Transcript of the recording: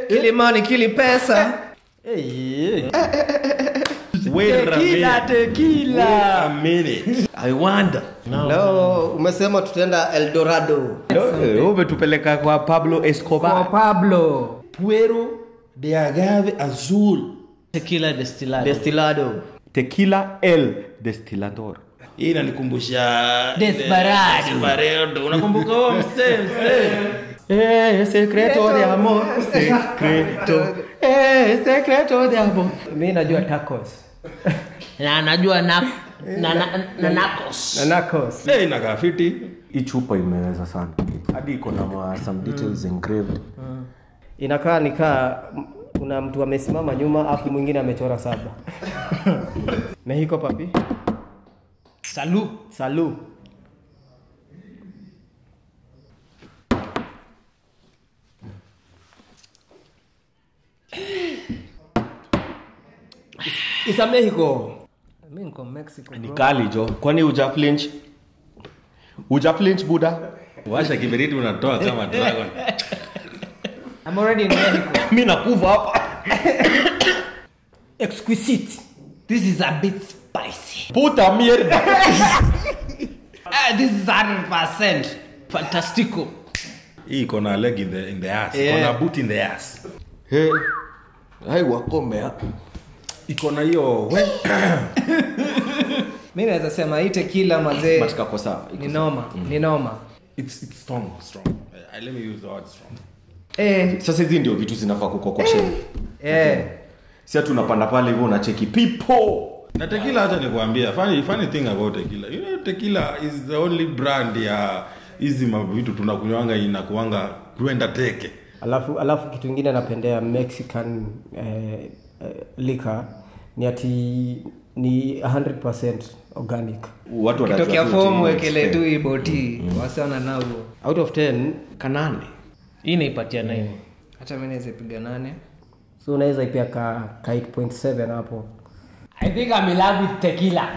Kilimani kili pesa. Hey, Wait a tequila, minute. tequila. Wait a minute. I wonder. Leo umesema tutaenda Eldorado. Wewe umetupeleka kwa Pablo Kwa Escobar. Pablo. Puero de agave azul. tequila destillado Destilado. Tequila el destilador. hii inanikumbusha ile- Desperado. Desperado. unakumbuka huo msee msee Eh, secreto de amor, secreto. Eh, secreto de amor. Mi najua tacos. na najua na, na, na, na nakos Na Narcos. Eh, inakaa fiti Hii chupa imeweza sana. Hadi iko na ma- some details engraved. Inakaa nikaa m- kuna mtu amesimama nyuma afu mwingine amechora saba. Mexico papi. salu Salu. Isa Mexico. Mi niko Mexico. Ni kali jo. Kwani uja flinch? Uja flinch buda? washa kiberiti unatoa kama dragon I'm already in Mexico. Mimi nakuva hapa. Exquisite. This is a bit spicy. Puta mierda. ah, this is 100% fantastico hii iko na leg in the, in the ass iko na boot in the ass Hey. Hai wakomea. iko na hiyo we Mi naweza sema hii tequila mazee But kako sawa. iko ni sawa. noma, ni noma. it's, it's strong strong uh, let me use the word strong Eh, Sasa hizi ndio vitu zinafaa kuko kwa shelf. eh. Si ati unapanda pale hivyo unacheki people. na tequila hata nikuambia funny, funny thing about tequila you know tequila is the only brand ya hizi mavitu tunakunywanga inakuanga kwenda teke Alafu alafu kitu ingine napendea Mexican eh, eh, liquor ni ati ni 100% organic. Watu wanajua Tokea tu fomu ati wekele expect. tu iboti wasiona nao. Out of 10 kanane. hii naipatia nini Hata mi naweza piga nane. so unaweza ipia ka, ka 8.7 hapo. i think i'm in love with tequila